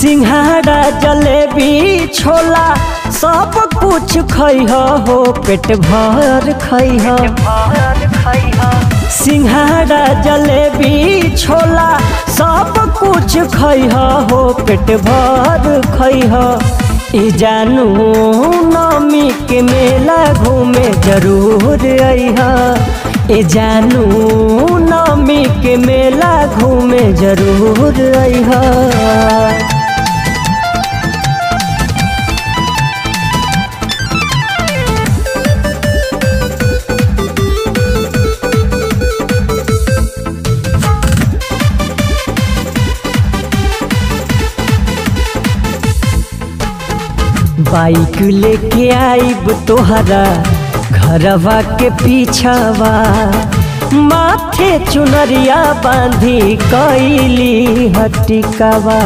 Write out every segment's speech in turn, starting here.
सिंघाड़ा जलेबी छोला सब कुछ खैह हो पेट भर खैह सिंघाड़ा जलेबी छोला सब कुछ खैह हो पेट भर खैह ई जानू नमी के मेला घूमे जरूर अइह ए जानू नमी के मेला घूमे जरूर अइह बाइक लेके आइब तोहरा घरवा के पीछावा माथे चुनरिया बांधी कैली हटिकावा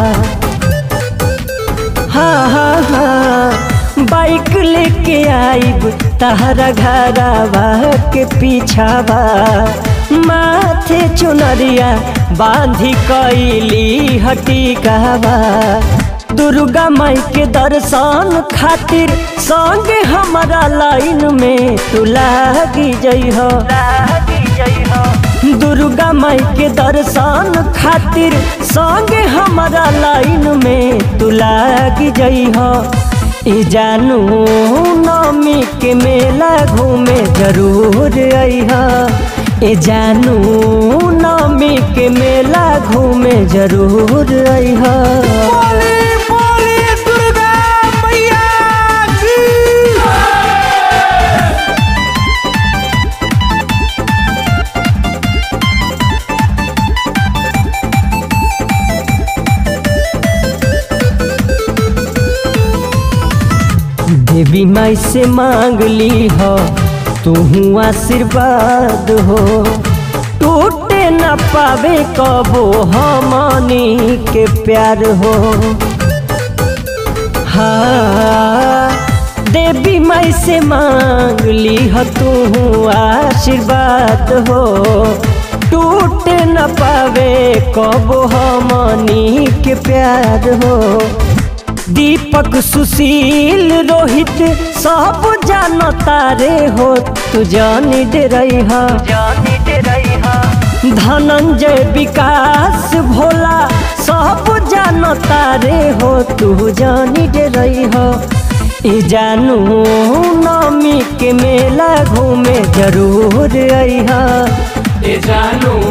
हाँ हाँ हाँ बाइक लेके आइब तहरा घरवा के पीछावा माथे चुनरिया बांधी कैली हटिकावा दुर्गा माई के दर्शन खातिर संगे हमारा लाइन में तू लागी जइह दुर्गा माई के दर्शन खातिर संगे हमारा लाइन में तू लागी जइह ई जानू नमी के मेला घूमे जरूर अइह ए जानू नमी के मेला घूमे जरूर अइह बोली बोली दुर्गा मैया की देवी माई से मांग ली हो तू आशीर्वाद हो टूटे न पावे कबो हमनी के प्यार हो हाँ देवी माई से मांग ली हो तू आशीर्वाद हो टूटे न पावे कबो हमनी के प्यार हो दीपक सुशील रोहित सब जान तारे हो तू जानी दे रही धनंजय विकास भोला सब जान तारे हो तू जानी दे रही हो ई जानू नमी के मेला घूमे जरूर अइहा ए जानू